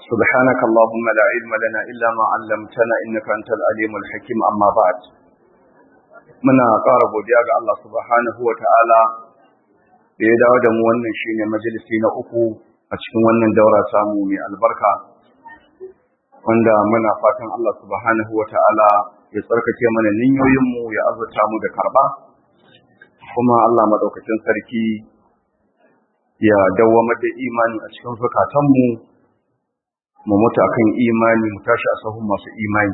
سبحانك اللهم لا علم لنا إلا ما علمتنا إنك أنت العليم الحكيم أما بعد muna ƙara godiya ga Allah subhanahu wa ta'ala da ya dawo da mu wannan shine majalisi na uku a cikin wannan daura samu mai albarka wanda muna fatan Allah subhanahu wa ta'ala ya tsarkake mana ninyoyinmu ya azurta mu da karɓa kuma Allah maɗaukacin sarki ya dawwamar da imani a cikin zukatanmu mu mutu akan imani mu tashi a sahun masu imani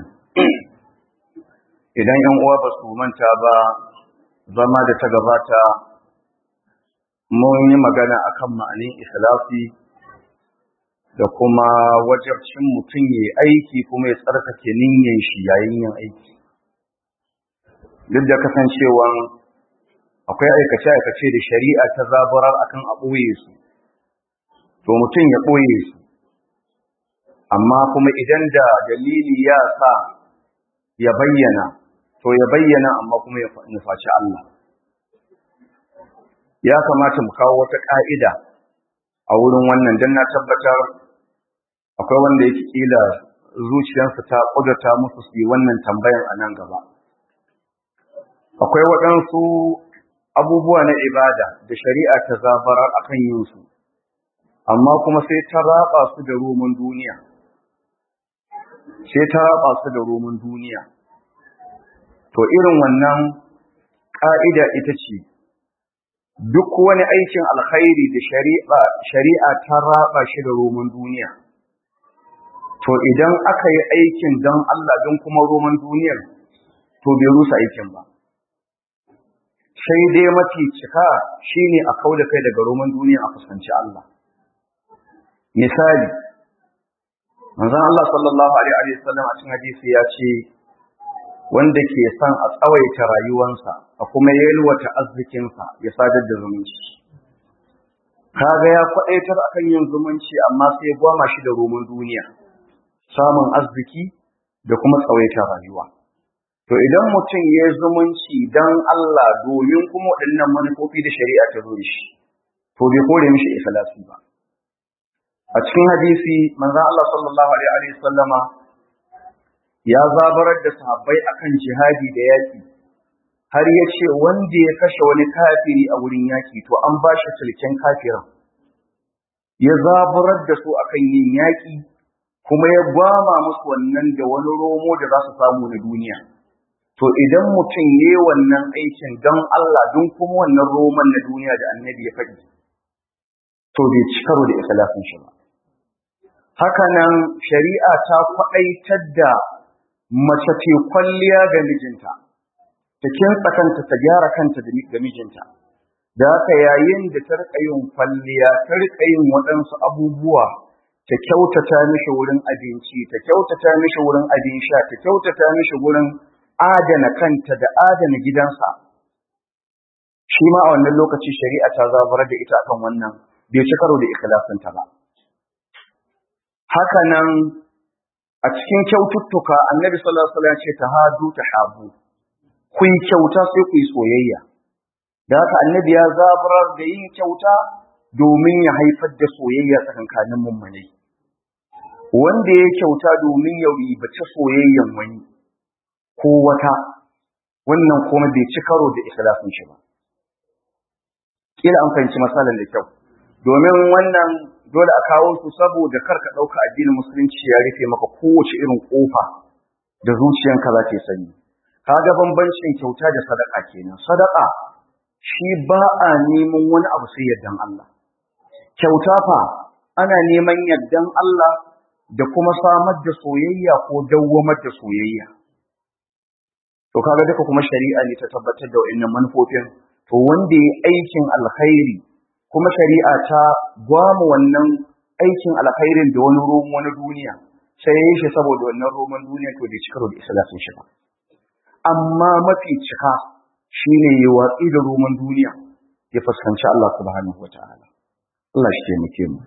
idan yan uwa ba su manta ba zama da ta gabata mun yi magana akan ma'anin ikhlasi da kuma wajabcin mutum ya aiki kuma ya tsarkake niyyar shi yayin yin aiki duk da kasancewan akwai aikace-aikace da shari'a ta zaburar akan a ɓoye su to mutum ya ɓoye su amma kuma idan da dalili ya sa ya bayyana to ya bayyana amma kuma ya nufaci Allah ya kamata mu kawo wata ƙa'ida a wurin wannan don na tabbatar akwai wanda yake kila zuciyarsa ta ƙudurta musu su yi wannan tambayan a nan gaba akwai waɗansu abubuwa na ibada da shari'a ta zabarar akan yin su amma kuma sai ta raba su da roman duniya sai ta raba su da roman duniya to irin wannan ƙa'ida ita ce duk wani aikin alkhairi da shari'a shari'a ta raba shi da roman duniya to idan aka yi aikin don Allah don kuma roman duniyar to bai rusa aikin ba sai dai mafi cika shine a kauda kai daga roman duniya a fuskanci Allah misali manzon Allah sallallahu alaihi wasallam a cikin hadisi ya ce wanda ke son a tsawaita rayuwansa a kuma yalwata arzikinsa ya sadar da zumunci kaga ya faɗaitar akan yin zumunci amma sai gwama shi da roman duniya samun arziki da kuma tsawaita rayuwa to idan mutum ya yi zumunci don Allah domin kuma waɗannan manufofi da shari'a ta zo shi to bai kore mishi ikhlasi ba a cikin hadisi manzon Allah sallallahu alaihi wa sallama ya zabarar da sahabbai akan jihadi da yaki har ya ce wanda ya kashe wani kafiri a wurin yaki to an ba shi sulken kafirin ya zabarar da su akan yin yaki kuma ya gwama musu wannan da wani romo da za su samu na duniya to idan mutum ya yi wannan aikin don Allah don kuma wannan roman na duniya da annabi ya faɗi to bai ci karo da ikhlasin shi ba hakanan shari'a ta kwaɗaitar da mace ce kwalliya ga mijinta ta kintsa kanta ta gyara kanta ga mijinta da haka yayin da ta riƙa yin kwalliya ta riƙa yin waɗansu abubuwa ta kyautata mishi wurin abinci ta kyautata mishi wurin abin sha ta kyautata mishi wurin adana kanta da adana gidansa shi ma a wannan lokaci shari'a ta zabar da ita akan wannan bai ci karo da ikhlasinta ba haka nan a cikin kyaututtuka annabi sallallahu alaihi wasallam ce tahadu tahabu ku yi kyauta sai ku yi soyayya da haka annabi ya zabarar da yin kyauta domin ya haifar da soyayya tsakankanin mummunai wanda ya kyauta domin ya ribaci soyayyan wani ko wata wannan kuma bai ci karo da ikhlasin shi ba kila an fahimci masalan da kyau domin wannan dole a kawo su saboda kar ka ɗauka addinin musulunci ya rufe maka kowace irin ƙofa da zuciyanka za ta sani kaga bambancin kyauta da sadaka kenan sadaka shi ba a neman wani abu sai yardan Allah kyauta fa ana neman yardan Allah da kuma samar da soyayya ko dawwamar da soyayya to kaga duka kuma shari'a ne ta tabbatar da wa'annan manufofin to wanda ya aikin alkhairi kuma shari'a ta gwama wannan aikin alkhairin da wani romo na duniya sai ya yi shi saboda wannan roman duniya to bai cika da islasin shi ba amma mafi cika shine ya watsi da roman duniya ya fuskanci Allah subhanahu wataala Allah shi taimake mu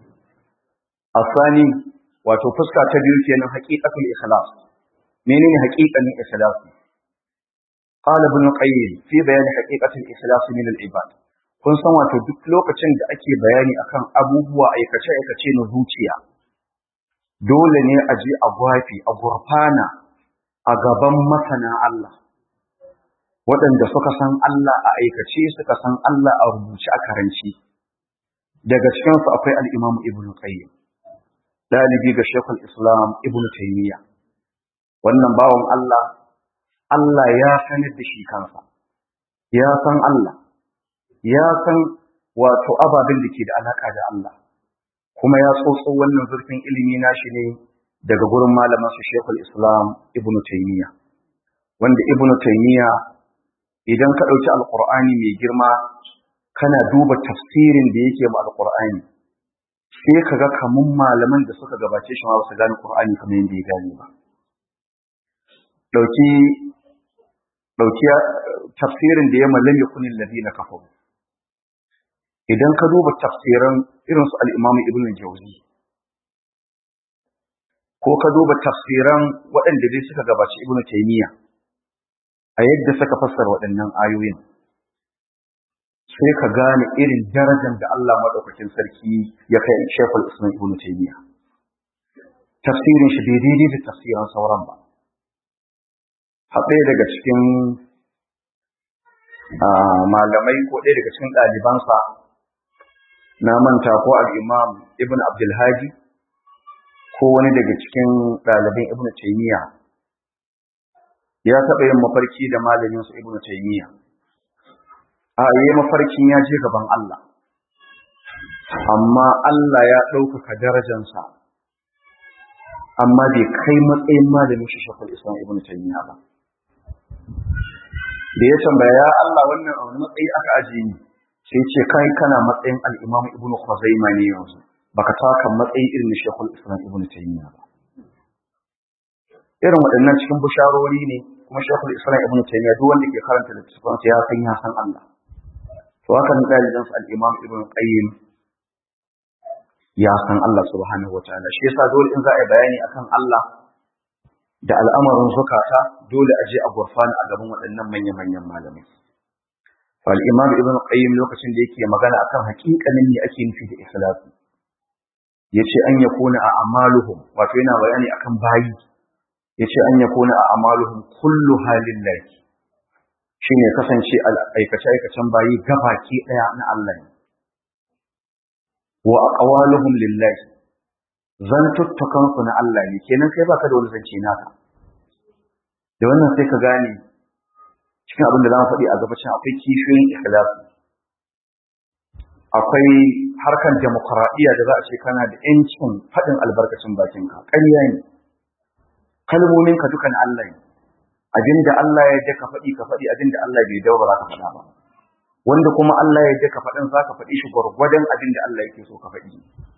asani wato fuska ta biyu kenan haqiqatul ikhlas menene haqiqanin ikhlas قال ابن القيم في بيان حقيقة الإخلاص من العباد kun san wato duk lokacin da ake bayani akan abubuwa aikace-aikace na zuciya dole ne a je a gwafi a gurfana a gaban masana Allah waɗanda suka san Allah a aikace suka san Allah a rubuce a karanci daga cikinsu akwai al'imamu ibn qayyim ɗalibi ga shekul islam ibn taimiyya wannan bawan Allah Allah ya sanar da shi kansa ya san Allah ya san wato ababen da ke da alaƙa da Allah kuma ya tsotso wannan zurfin ilimi nashi ne daga gurin malamansa shekul islam ibn taimiyya wanda ibn taimiyya idan ka ɗauki alƙur'ani mai girma kana duba tafsirin da yake ma alƙur'ani sai ka ga kamun malaman da suka gabace shi ma ba su gane ƙur'ani kamar yadda ya gane ba ɗauki ɗauki tafsirin da ya mallam ya kunin ladina kafaru idan ka duba tafsiran irin su al-imam ibn jawzi ko ka duba tafsiran waɗanda dai suka gabaci ibn taymiya a yadda suka fassara waɗannan ayoyin sai ka gane irin darajar da Allah madaukakin sarki ya kai Sheikhul Islam Ibn Taymiyyah tafsirin shi bai daidai da tafsiran sauran ba haɗe daga cikin malamai ko ɗaya daga cikin ɗalibansa na manta ko al-Imam Ibn Abdul Hadi ko wani daga cikin ɗaliban Ibn Taymiyyah ya taɓa yin mafarki da malaminsa Ibn Taymiyyah a yi mafarkin ya je gaban Allah amma Allah ya ɗaukaka darajansa amma bai kai matsayin malamin shi shakul islam ibn taymiya ba da ya tambaya ya Allah wannan a wani matsayi aka ajiye ni sai ce kai kana matsayin al-imam ibn khuzaima ne yanzu baka taka matsayi irin shakul islam ibn taymiya ba irin waɗannan cikin busharori ne kuma shakul islam ibn taymiya duk wanda ke karanta littattafansa ya san ya san Allah to haka ne dalilan su al-Imam Ibn Qayyim ya san Allah subhanahu wataala shi yasa dole in za a yi bayani akan Allah da al'amarin zukata dole a je a gurfana a gaban waɗannan manyan manyan malamai fa al-Imam Ibn Qayyim lokacin da yake magana akan haƙiƙanin ne ake nufi da ikhlasi yace an yakuna a amaluhum wato yana bayani akan bayi yace an yakuna a amaluhum kullu halin laki shi ne kasance aikace-aikacen bayi gabaki ɗaya na Allah ne. Wa a ƙawaluhum lillahi, zantuttukansu na Allah ne, kenan kai baka da wani zance naka. Da wannan sai ka gane cikin abin da za mu faɗi a gabacin akwai kishiyoyin ikhlasi. Akwai harkar demokuraɗiyya da za a ce kana da ‘yancin faɗin albarkacin bakinka, ƙarya ne. Kalmominka dukan Allah ne. abinda Allah ya yadda ka faɗi ka faɗi abinda Allah bai dawo ba za ka faɗa ba wanda kuma Allah ya yadda ka faɗin za ka faɗi shi gwargwadon abinda Allah yake so ka faɗi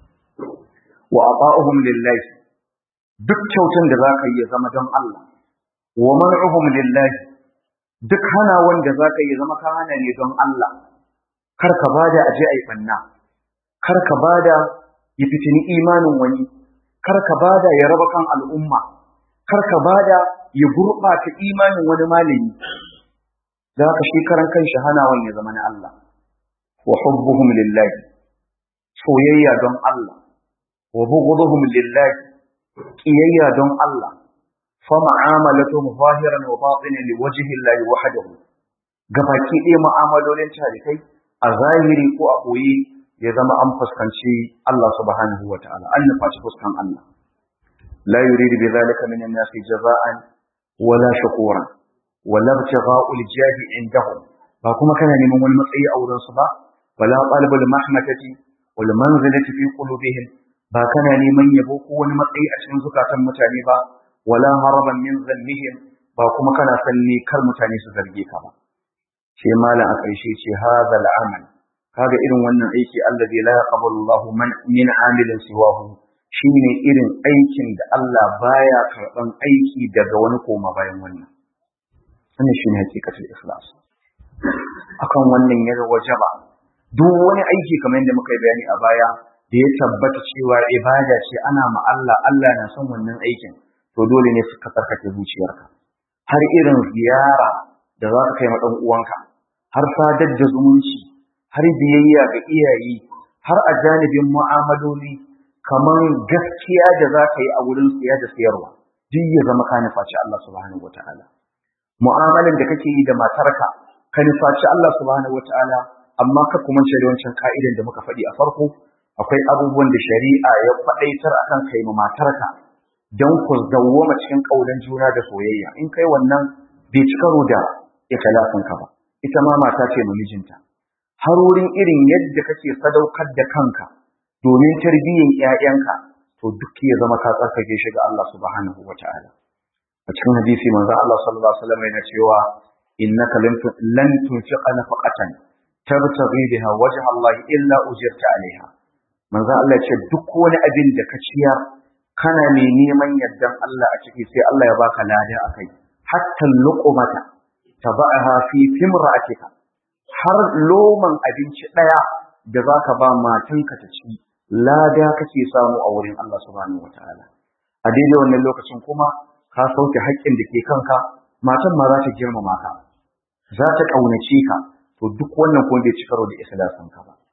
wa ata'uhum lillahi duk kyautan da za ka yi ya zama don Allah wa man'uhum lillahi duk hana wanda za ka yi zama ka hana ne don Allah kar ka bada aje ai banna kar ka bada ya fitini imanin wani kar ka bada ya raba kan al'umma kar ka bada ya gurɓata imanin wani malami da haka shi karan kanshi hanawan ya zama na Allah wa hubbuhum lillahi soyayya don Allah wa bughduhum lillahi qiyayya don Allah fa mu'amalatuhum zahiran wa batinan li wajhi Allah wahdahu gabaki ɗaya mu'amalolin tarikai a zahiri ko a ɓoye ya zama an fuskanci Allah subhanahu wa ta'ala an nufaci fuskan Allah la yuridu bi dhalika min an-nasi jaza'an wala shakura wala ibtigha'ul jahi indahum ba kuma kana neman wani matsayi a wurin su ba wala talabul mahmatati wal manzilati fi qulubihim ba kana neman yabo ko wani matsayi a cikin zukatan mutane ba wala haraban min zannihim ba kuma kana sanni kar mutane su zarge ka ba ce malam a ƙarshe ce hadha al'amal kaga irin wannan aiki allazi la yaqbalu Allahu man min amilin siwahu shine irin aikin da Allah baya karban aiki daga wani koma bayan wannan wannan shine hakikatul ikhlas akan wannan ya wajaba duk wani aiki kamar yadda muka yi bayani a baya da ya tabbata cewa ibada ce ana ma Allah Allah na son wannan aikin to dole ne ka tsarkake zuciyarka har irin ziyara da za ka kai ma dan uwanka har sadar da zumunci har biyayya ga iyaye har a janibin mu'amaloli kaman gaskiya da za ka yi a wurin siya da siyarwa duk ya zama ka nufaci Allah subhanahu wataala mu'amalan da kake yi da matarka ka nufaci Allah subhanahu wataala amma ka kuma ce da wancan ka'idan da muka faɗi a farko akwai abubuwan da shari'a ya faɗaitar akan kai ma matarka don ku dawwama cikin ƙaunar juna da soyayya in kai wannan bai ci karo da ikhlasin ka ba ita ma mata ce ma mijinta har wurin irin yadda kake sadaukar da kanka domin tarbiyyar ƴaƴanka to duk ya zama ka tsarkake shi ga Allah subhanahu wata'ala a cikin hadisi manzo Allah sallallahu alaihi wasallam yana cewa innaka lan tunfiqa nafaqatan tabtaghi biha wajha Allah illa ujirta alaiha manzo Allah ce duk wani abin da ka ciyar kana mai neman yardan Allah a ciki sai Allah ya baka lada akai hatta luqmata taba'aha fi fimra'atika har loman abinci daya da zaka ba matanka ta ci lada kake samu a wurin Allah subhanahu wataala a daidai wannan lokacin kuma ka sauke haƙƙin da ke kanka matan ma za ta girmama ka za ta ƙaunace ka to duk wannan kuma bai ci karo da ikhlasin ka ba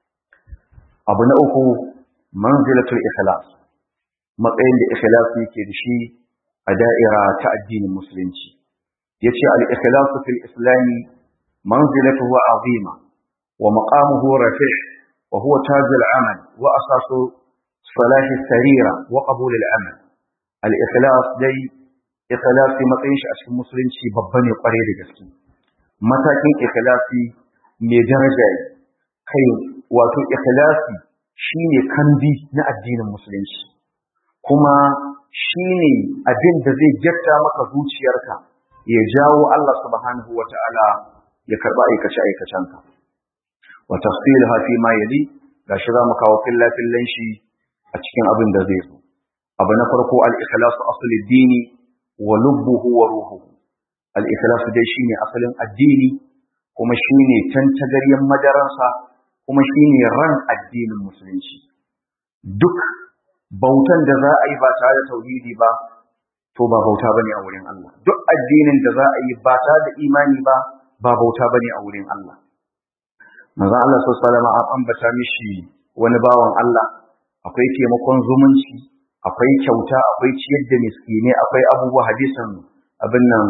abu na uku manzilatul ikhlas matsayin da ikhlasi yake da shi a da'ira ta addinin musulunci yace al-ikhlasu fil islami manzilatuhu azima wa maqamuhu rafi' wa huwa taj al-amal wa asasu salah as-sarira wa qabul al-amal al-ikhlas dai ikhlasi matsayin shi a cikin musulunci babba ne kware da gaske matakin ikhlasi mai daraja kai wato ikhlasi shine kandi na addinin musulunci kuma shine abin da zai jatta maka zuciyarka ya jawo Allah subhanahu wata'ala ya karba aikace aikacenka wa tafsilha fi ma yali gashi zamu kawo filla fillan shi a cikin abin da zai zo abu na farko al-ikhlas asli dini wa lubbuhu wa ruhuhu al-ikhlas dai shine asalin addini kuma shine tantagaryen madaransa kuma shine ran addinin musulunci duk bautan da za a yi ba tare da tauhidi ba to ba bauta bane a wurin Allah duk addinin da za a yi ba tare da imani ba ba bauta bane a wurin Allah manzo Allah sallallahu alaihi wasallam an ambata mishi wani bawan Allah akwai taimakon zumunci akwai kyauta akwai ciyar da miskine akwai abubuwa hadisan abin nan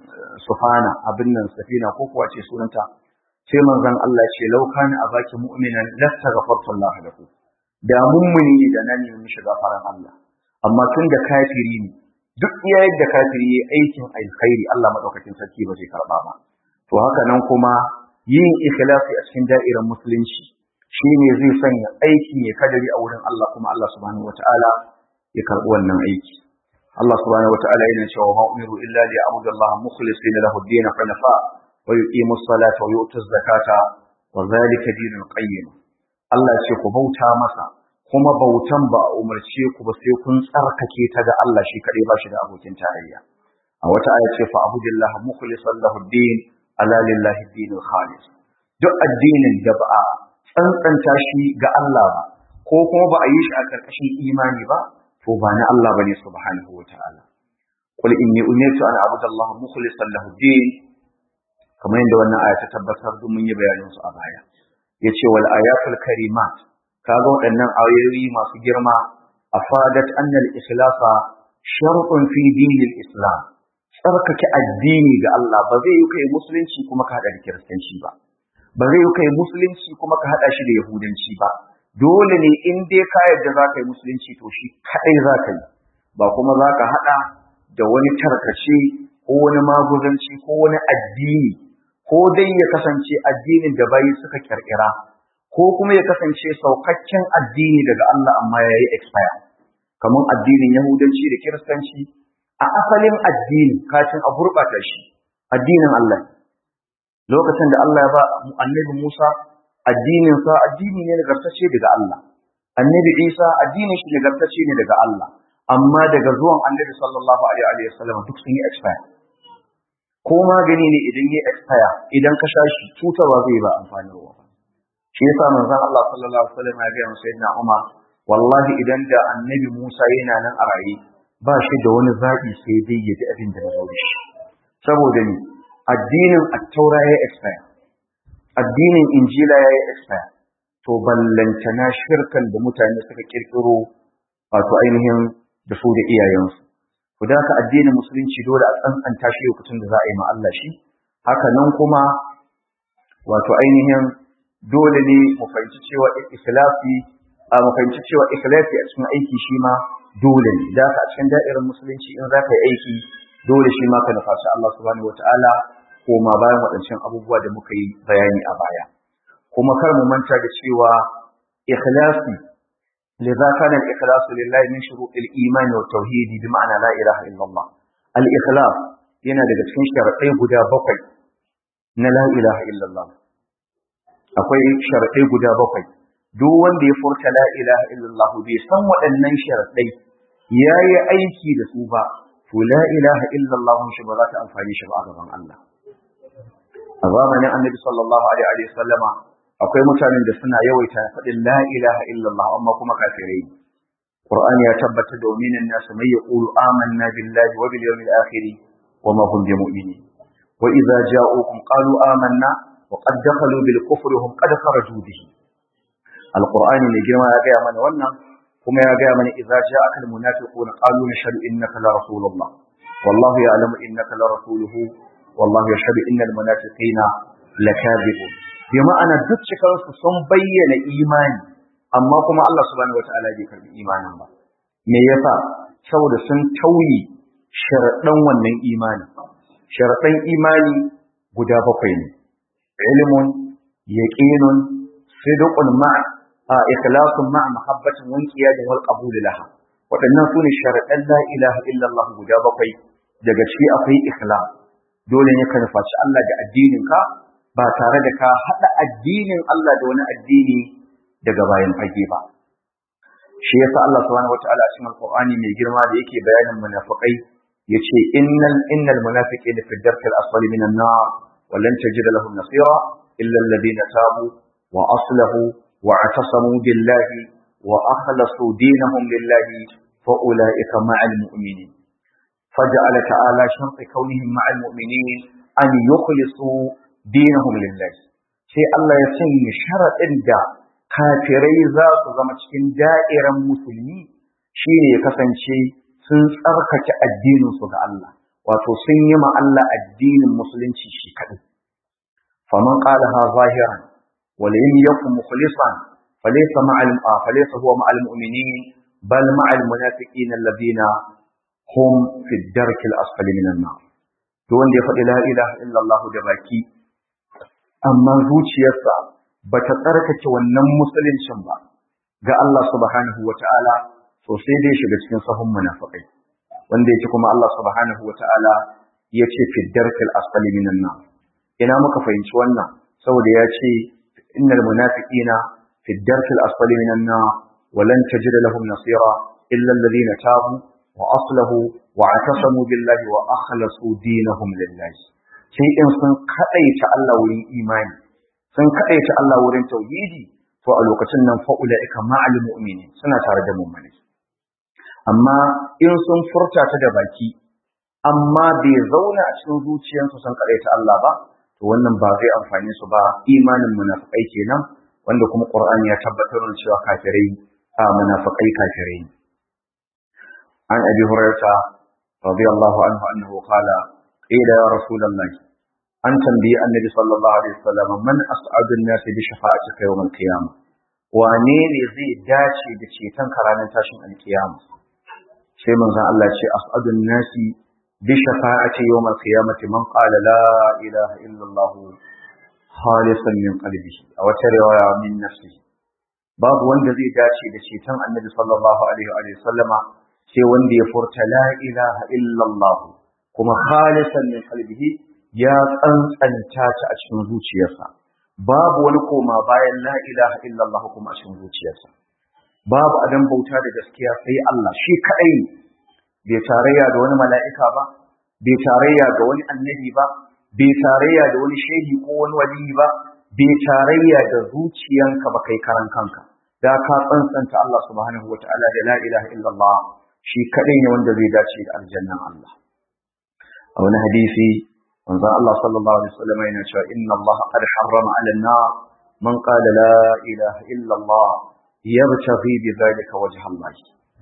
sufana abin nan safina ko kuwa ce sunanta sai manzon Allah ya ce law kana abaki mu'minan lastaghfartu Allah lahu da mummuni ne da nan ne mishi gafaran Allah amma tun da kafiri ne duk iya yadda kafiri yayi aikin alkhairi Allah madaukakin sarki ba zai karba ba to haka nan kuma yin ikhlasi a cikin da'irar musulunci shine zai sanya aikin ya kadari a wurin Allah kuma Allah subhanahu wataala ya karbi wannan aiki Allah subhanahu wataala yana cewa ma umiru illa li ya'budu Allah mukhlisina lahu ad-din hunafa wa yuqimu as-salata wa yu'tu az-zakata wa dhalika dinul qayyim Allah ya ce ku bauta masa kuma bautan ba a umarce ku ba sai kun tsarkake ta ga Allah shi kadai ba shi da abokin tarayya a wata aya ce fa abudillah mukhlishan lahu ad-din ala lillahi ad-dinul khalis duk addinin da ba a tsantsanta shi ga Allah ba ko kuma ba a yi shi a karkashin imani ba to ba na Allah bane subhanahu wataala qul inni umirtu an abudallaha mukhlishan lahu ad-din kamar yadda wannan aya ta tabbatar duk mun yi bayanin su a baya yace wal ayatul karimat kaga waɗannan ayoyi masu girma afadat anna al-ikhlasa shartun fi dinil islam tsarkake addini ga Allah ba zai yi kai musulunci kuma ka hada da kiristanci ba ba zai yi kai musulunci kuma ka hada shi da yahudanci ba dole ne in dai ka yarda za ka yi musulunci to shi kadai za ka yi ba kuma za ka hada da wani tarkace ko wani maguzanci ko wani addini ko dai ya kasance addinin da bayi suka kirkira ko kuma ya kasance saukakken addini daga Allah amma ya yi expire kamar addinin yahudanci da kiristanci a asalin addini kafin a gurɓata shi addinin Allah lokacin da Allah ya ba annabi Musa addinin sa addini ne nagartacce daga Allah annabi Isa addinin shi nagartacce ne daga Allah amma daga zuwan annabi sallallahu alaihi wa sallam duk sun yi expire ko magani ne idan ya expire idan ka sha shi cutarwa zai ba amfani ruwa shi yasa manzon Allah sallallahu alaihi wasallam ya ga sayyidina Umar wallahi idan da annabi Musa yana nan a raye ba shi da wani zabi sai dai ya ji abin da zo da shi saboda ni addinin at-taura ya expire addinin injila ya expire to ballantana shirkan da mutane suka kirkiro wato ainihin da su da iyayensu ku da ka addinin musulunci dole a tsantsanta shi lokacin da za a yi ma Allah shi haka nan kuma wato ainihin dole ne mu fahimci cewa ikhlasi a mu fahimci cewa ikhlasi a cikin aiki shi ma dole ne da ka a cikin da'irar musulunci in za ka yi aiki dole shi ma ka nufaci Allah subhanahu wataala ko ma bayan waɗancan abubuwa da muka yi bayani a baya kuma kar mu manta da cewa ikhlasi لذا كان الإخلاص لله من شروط الإيمان والتوحيد بمعنى لا إله إلا الله الإخلاص yana daga cikin sharaɗai guda bakwai na la ilaha illallah akwai sharaɗai guda bakwai duk wanda ya furta la ilaha illallah bai san waɗannan sharaɗai ya yi aiki da su ba to la ilaha illallah shi ba za ta amfani shi ba a gaban Allah a zamanin annabi sallallahu alaihi wa sallama akwai mutanen da suna yawaita faɗin la ilaha illallah amma kuma kafirai Qur'ani ya tabbatar da minan nasu mai yaqulu amanna billahi wa bil yawmil akhir wa ma hum bimu'minin wa idza ja'ukum qalu amanna wa qad dakhalu bil kufri hum qad kharaju bihi Al-Qur'ani ne girma ya gaya mana wannan kuma ya gaya mana idza ja'aka al munafiquna qalu nashhadu innaka la rasulullah wallahu ya'lamu innaka la rasuluhu wallahu yashhadu innal munafiqina lakadibun bi ma'ana duk cikarsu sun bayyana imani amma kuma Allah subhanahu wata'ala bai karbi imanin ba me yasa saboda sun tauye sharaɗan wannan imani sharaɗan imani guda bakwai ne ilmun yaqinun sidqun ma'a a ikhlasun ma'a mahabbatin wa inqiyadin wal qabul laha waɗannan sune sharaɗan la ilaha illallah guda bakwai daga ciki akwai ikhlas dole ne ka nufaci Allah da addinin ka ba tare da ka haɗa addinin Allah da wani addini daga bayan fage ba. Shi yasa Allah subhanahu wata'ala a cikin Al-Qur'ani mai girma da yake bayanin munafiqai yace innal innal munafiqina fi ad-darkil asfali minan nar wa lan tajida lahum nasira illa alladhina tabu wa aslahu wa atasamu billahi wa akhlasu dinahum lillahi fa ulaika ma'al mu'minin. فجعل تعالى شرط كونهم مع المؤمنين أن يخلصوا dinahum lillahi sai Allah ya sanya sharaɗin da kafirai za su zama cikin da'iran musulmi shine ya kasance sun tsarkake addinin su ga Allah wato sun yi ma Allah addinin musulunci shi kaɗai faman qala ha zahiran wa lam yakun mukhlisan falaysa ma'al falaysa huwa ma'al mu'minin bal ma'al munafiqin alladhina hum fi ad-dark al-asfali minan nar to wanda ya faɗi la ilaha illallah da baki amma zuciyarsa ba ta tsarkake wannan musuluncin ba ga Allah subhanahu wa ta'ala to sai dai shiga cikin sahun munafiqai wanda yake kuma Allah subhanahu wa ta'ala ya ce fi darkil asfali minan nar ina muka fahimci wannan saboda ya ce innal munafiqina fi darkil asfali minan nar wa lan tajid lahum nasira illa alladhina tabu wa aslahu wa atasamu billahi wa akhlasu dinahum lillahi sai in sun kaɗaita Allah wurin imani sun kaɗaita Allah wurin tauhidi to a lokacin nan fa ulaika ma'al mu'mini suna tare da mu'mini amma in sun furta ta da baki amma bai zauna a cikin zuciyarsu sun kaɗaita Allah ba to wannan ba zai amfane su ba imanin munafikai kenan wanda kuma Qur'ani ya tabbatar da cewa kafirai a munafikai kafirai an abi hurairah radiyallahu anhu annahu qala qila ya rasulullah an tambayi annabi sallallahu alaihi wasallam man as'adun nas bi shafa'atika yawm al-qiyamah wane ne zai dace da ceton ka ranar tashin al-qiyamah sai manzon Allah ce as'adun nasi bi shafa'ati yawm al-qiyamah man qala la ilaha illa Allah khalisan min qalbihi a wata riwaya min nafsihi babu wanda zai dace da ceton annabi sallallahu alaihi wa sallama sai wanda ya furta la ilaha illa Allah kuma khalisan min qalbihi ya tsantsanta ta a cikin zuciyarsa babu wani koma bayan la ilaha illallah kuma a cikin zuciyarsa babu adan bauta da gaskiya sai Allah shi kadai ne bai tarayya da wani mala'ika ba bai tarayya ga wani annabi ba bai tarayya da wani shehi ko wani wali ba bai tarayya da zuciyanka ba kai karan kanka da ka tsantsanta Allah subhanahu wataala da la ilaha illallah shi kadai ne wanda zai dace da aljannan Allah a wani hadisi manzon Allah sallallahu alaihi wasallam yana cewa inna Allah qad harrama 'ala an-nar man qala la ilaha illa Allah yabtaghi bi dhalika wajha Allah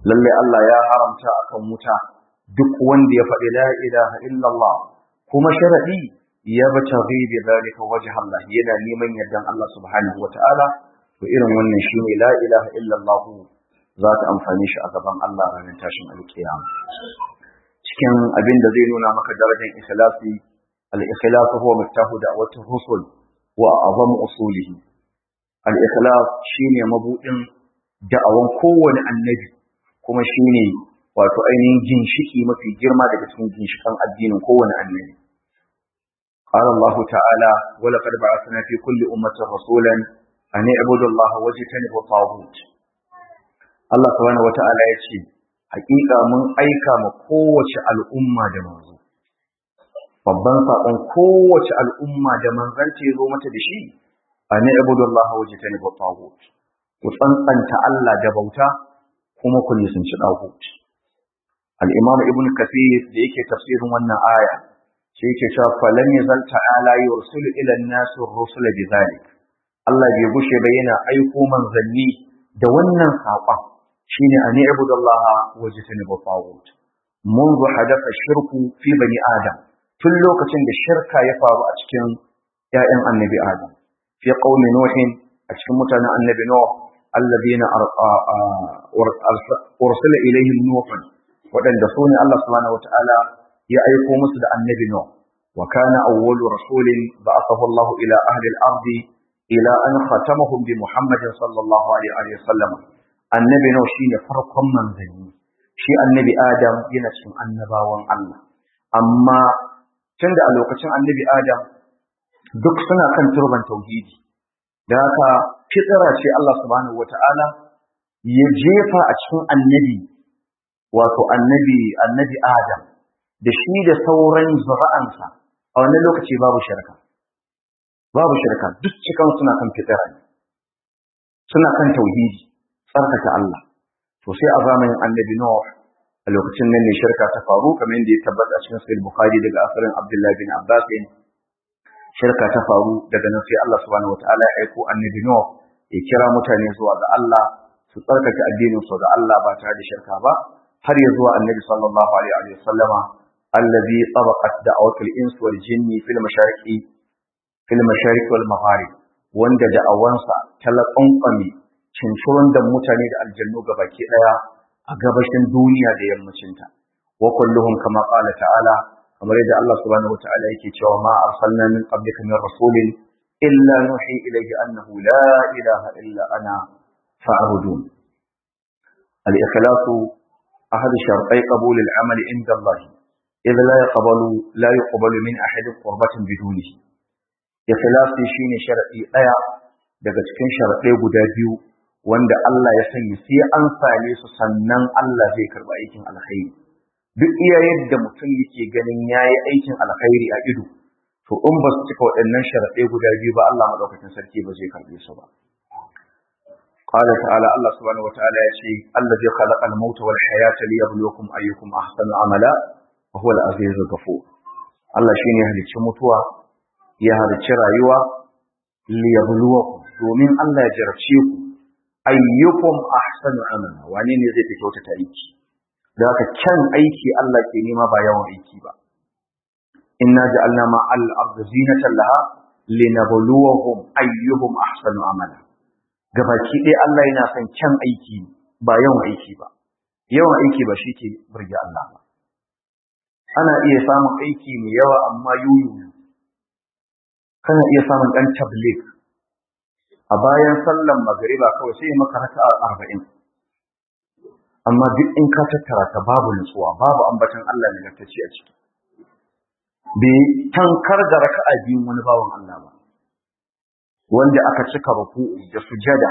lalle Allah ya haramta akan wuta duk wanda ya faɗi la ilaha illallah kuma sharadi ya bataghi bi zalika wajha Allah yana neman yardan Allah subhanahu wataala to irin wannan shine la ilaha illallah za ta amfani shi a gaban Allah ranar tashin alkiyama cikin abin da zai nuna maka darajar ikhlasi al-ikhlas huwa miftahu da'wati rusul wa azam usulihi al-ikhlas shine mabudin da'awan kowane annabi kuma shine wato ainihin ginshiki mafi girma daga cikin ginshikan addinin kowane annabi قال الله تعالى ولقد بعثنا في كل أمة رسولا أن اعبدوا الله واجتنبوا الطاغوت Allah subhanahu wata'ala ya ce hakika mun aika ma kowace al'umma da manzo babban sakon kowace al'umma da manzon ta zo mata da shi an ibudullah wajtanibu tagut ku tsantsanta Allah da bauta kuma ku nisanci tagut al-imam ibn kathir da yake tafsirin wannan aya sai yake cewa falam yazal ta'ala yursulu ila an-nas ar-rusula bidhalik Allah bai gushe ba yana aiko manzanni da wannan saƙon shine an ibudallaha wajtanibu tagut منذ حدث الشرك في بني آدم tun lokacin da shirka ya faru a cikin ‘ya'yan annabi Adam, fi ƙaumi Nuhin a cikin mutanen annabi Nuh, allazina ursula ilaihim Nuhun, waɗanda su ne Allah subhanahu wata'ala ya aiko musu da annabi Nuh, wa kana awwalu rasulin ba'athahu Allah ila ahli al-ardi ila an khatamahum bi Muhammadin sallallahu alaihi wa sallam. Annabi Nuh shine farkon manzanni, shi annabi Adam yana cikin annabawan Allah. Amma tunda a lokacin annabi Adam duk suna kan turban tauhidi da haka fitira ce Allah subhanahu wata'ala ya jefa a cikin annabi wato annabi annabi Adam da shi da sauran zura'ansa a wannan lokaci babu shirka babu shirka duk cikan suna kan fitira ne suna kan tauhidi tsarkake Allah to sai a zamanin annabi Nuh a lokacin nan ne shirka ta faru kamar yadda ya tabbata cikin sahih bukhari daga asarin abdullahi bin abbas shirka ta faru daga nan sai Allah subhanahu wataala ya aiko annabi no ya kira mutane zuwa ga Allah su tsarkake addinin su ga Allah ba tare da shirka ba har ya zuwa annabi sallallahu alaihi wa sallama allazi tabaqat da'watul ins wal jinni fil mashariqi fil mashariq wal magharib wanda da'awansa talaqqami cincirin da mutane da aljannu gabaki daya a gabashin duniya da yammacinta wa kulluhum kama qala ta'ala kamar yadda Allah subhanahu wata'ala yake cewa ma arsalna min qablika min rasulin illa nuhi ilayhi annahu la ilaha illa ana fa'budun al-ikhlasu ahad shartai qabul al-amal inda Allah idh la yaqbalu la yuqbalu min ahad qurbatan bidunihi ikhlasi shine sharadi daya daga cikin sharadai guda biyu wanda Allah ya sanya sai an same su sannan Allah zai karba aikin alkhairi duk iya yadda mutum yake ganin yayi aikin alkhairi a ido to in ba su cika waɗannan sharaɗai guda biyu ba Allah madaukakin sarki ba zai karbe su ba قال تعالى الله سبحانه وتعالى يشي الذي خلق الموت والحياة ليبلوكم أيكم أحسن عملا وهو العزيز الغفور الله شيني يهلك متوى يهلك رايوة ليبلوكم domin Allah ya jarabce ku ayyukum ahsanu amala wane ne zai fi kyautata aiki da haka kyan aiki Allah ke nema ba yawan aiki ba inna ja'alna ma al-ardi zinatan laha linabluwahum ayyuhum ahsanu amala gabaki ɗaya Allah yana son kyan aiki ba yawan aiki ba yawan aiki ba shi ke burge Allah ba ana iya samun aiki mai yawa amma yuyu kana iya samun ɗan tabligh a bayan sallan magariba kawai sai maka raka'a arba'in amma duk in ka tattara ta babu nutsuwa babu ambatan Allah ne gartaci a ciki bai tankar da raka'a biyun wani bawan Allah ba wanda aka cika ruku'u da sujada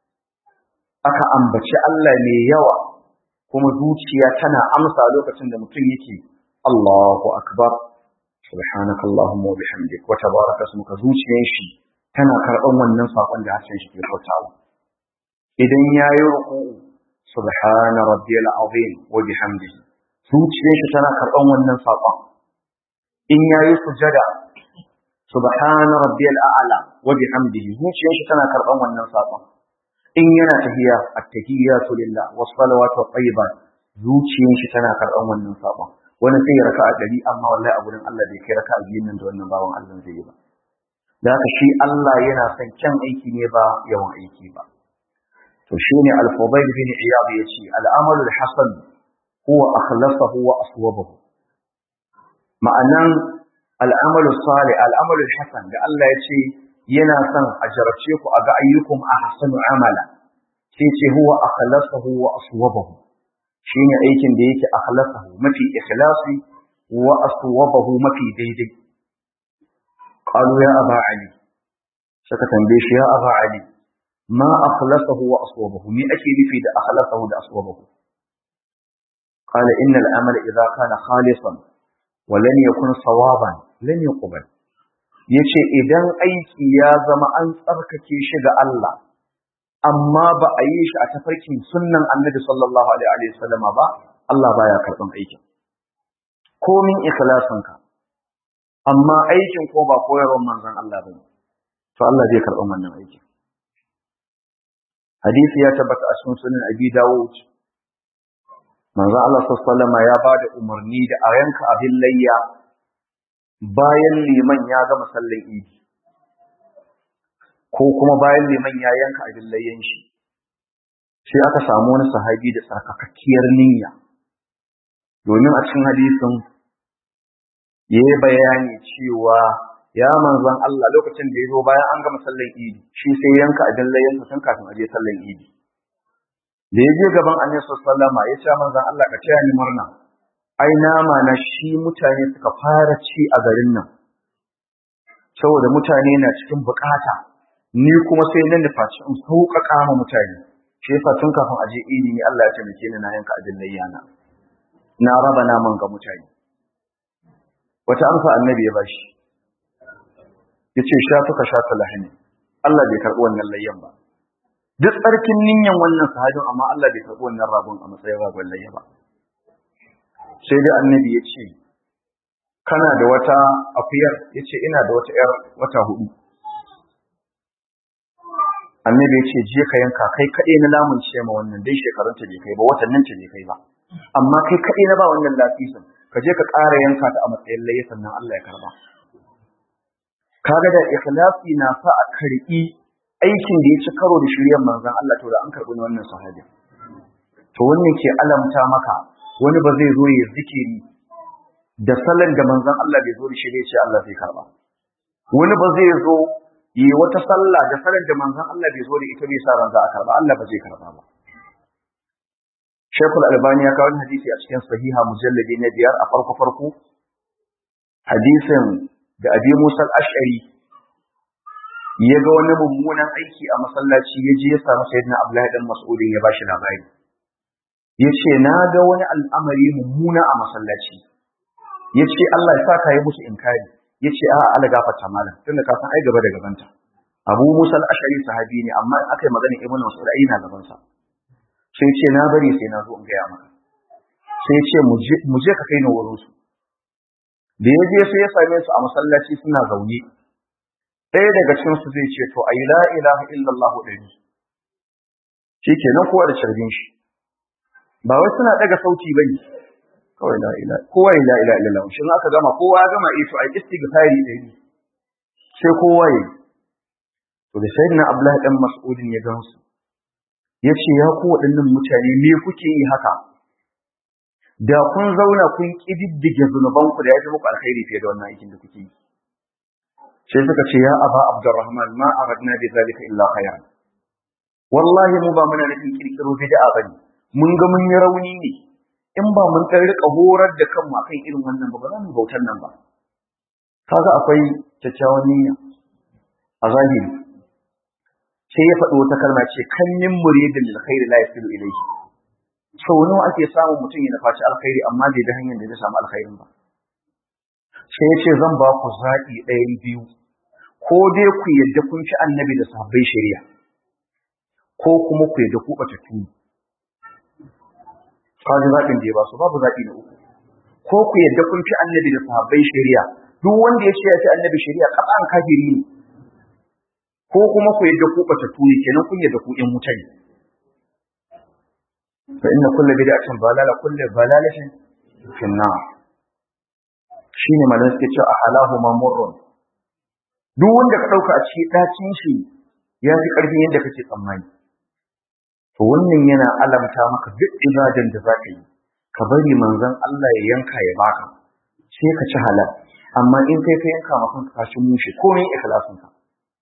aka ambaci Allah ne yawa kuma zuciya tana amsa lokacin da mutum yake Allahu akbar subhanaka allahumma wa bihamdik wa tabaraka ismuka zuciyar shi tana karɓan wannan sakon da harshen shi ke furtawa idan yayi ruku'u subhana rabbiyal azim wa bihamdihi zuciyar shi tana karban wannan sakon in yayi sujada subhana rabbiyal a'la wa bihamdihi zuciyar shi tana karban wannan sakon in yana tahiya at-tahiyatu lillah was-salawatu wat-tayyibat zuciyar shi tana karɓan wannan sabon wani sai ya raka'a ɗari amma wallahi a gurin Allah bai kai raka'a biyun nan da wannan bawan Allah zai yi ba da haka shi Allah yana son kyan aiki ne ba yawan aiki ba to shine al-Fudayl bin Iyad yace al-amalu al-hasan huwa akhlasahu wa aswabahu ma'anan al-amalu salih al-amalu al-hasan da Allah yace yana son a jarabce ku a ga ayyukum ahsanu amala sai ce huwa akhlasahu wa aswabahu shine aikin da yake akhlasahu mafi ikhlasi wa aswabahu mafi daidai qalu ya aba ali saka tambaye shi ya aba ali ma akhlasahu wa aswabahu me ake nufi da akhlasahu da aswabahu qala innal amala idha kana khalisan wa lam yakun sawaban lam yuqbal yace idan aiki ya zama an tsarkake shi ga Allah amma ba a yi shi a tafarkin sunnan annabi sallallahu alaihi wa sallama ba Allah baya karban aikin komin ikhlasinka amma aikin ko ba koyarwar manzon Allah bane to Allah zai karban wannan aikin hadisi ya tabbata a cikin sunan Abi Dawud manzon Allah sallallahu alaihi wa sallama ya bada umarni da a yanka abin layya bayan liman ya gama sallar idi ko kuma bayan liman ya yanka abin layyan shi sai aka samu wani sahabi da tsarkakakkiyar niyya domin a cikin hadisin ya yi bayani cewa ya manzon Allah lokacin da ya zo bayan an gama sallar idi shi sai yanka abin layyan tun kafin a je sallar idi da ya je gaban annabi sallama ya ce manzon Allah ka taya ni murna ai nama na shi mutane suka fara ci a garin nan saboda mutane na cikin bukata ni kuma sai nan da faci in sauƙaƙa ma mutane shi yasa tun kafin a je idi ne Allah ya taimake ni na yanka abin layyana na raba naman ga mutane wata amsa annabi ya bashi yace sha tuka sha lahani Allah bai karɓi wannan layyan ba duk tsarkin ninyan wannan sahabin amma Allah bai karɓi wannan ragon a matsayin ragon layya ba sai dai annabi ya ce kana da wata akuyar ya ce ina da wata ‘yar wata hudu annabi ya ce je ka yanka kai kaɗai na lamun ce ma wannan dai shekarunta bai kai ba watannin ta bai kai ba amma kai kaɗai na ba wannan lafisin ka je ka ƙara yanka ta a matsayin layi sannan Allah ya karba kaga da ikhlasi na sa a karɓi aikin da ya ci karo da shiryar manzon Allah to da an karɓi wannan sahabi to wannan ke alamta maka wani ba zai zo ya zikiri da salon da manzon Allah bai zo da shi ne ce Allah zai karba wani ba zai zo yi wata sallah da salon da manzon Allah bai zo da ita bai sa ran za a karba Allah ba zai karba ba Sheikhul Albani ya kawo hadisi a cikin sahiha mujalladi na biyar a farko farko hadisin da Abi Musa al-Ash'ari ya ga wani mummunan aiki a masallaci ya je ya samu Sayyidina Abdullahi dan Mas'ud ya bashi labari ya ce na ga wani al'amari mummuna a masallaci ya ce Allah ya sa ka yi musu inkari ya ce a'a ala gafarta malam tun da kasan ai gaba da gabanta abu musa al'ashari sahabi ne amma aka yi magana ibn mas'ud ai na gabansa sai ce na bari sai na zo in gaya maka sai ce mu je ka kai ni wurin su da ya je sai ya same su a masallaci suna zaune ɗaya daga cikin su zai ce to ayi la ilaha illallah ɗari shi kenan kowa da carbin shi ba wai suna daga sauti bane kawai la ilaha kowa la ilaha illallah shin aka gama kowa ya gama eh to ai istighfari da yi sai kowa yi to da sayyidina abdullahi dan mas'udin ya gansu yace ya ku waɗannan mutane me kuke yi haka da kun zauna kun kididdige zunuban ku da ya fi muku alkhairi fiye da wannan aikin da kuke yi sai suka ce ya aba abdurrahman ma aradna bi zalika illa khayran wallahi mu ba muna nufin kirkiro bid'a bane mun ga mun yi rauni ne in ba mun ɗan rika horar da kanmu akan irin wannan ba ba za mu bautar nan ba kaga akwai kyakkyawan niyya a zahiri sai ya faɗi wata kalma ce kan min muridin lil khairi la yasilu ilayhi sau nawa ake samun mutum ya nufaci alkhairi amma bai da hanyar da zai samu alkhairin ba sai ya ce zan ba ku zaɓi ɗayan biyu ko dai ku yadda kun ci annabi da sahabbai shari'a ko kuma ku yadda ku ɓatattu kaji zaɓin da ya ba su babu zaɓi na uku ko ku yadda kun fi annabi da sahabbai shari'a duk wanda ya ce ya fi annabi shari'a ƙasan kafiri ne ko kuma ku yadda ku bata tuni kenan kun yadda ku in wuta ne fa inna kullu bid'atin dalala kullu dalalatin fi an-nar shine malamin suke cewa halahu mamurrun duk wanda ka dauka a cikin dacin shi ya fi karfin yadda kake tsammani to wannan yana alamta maka duk ibadan da za ka yi ka bari manzon Allah ya yanka ya baka sai ka ci halal amma in kai ka yanka ma kanka kashin mushi komai ikhlasin ka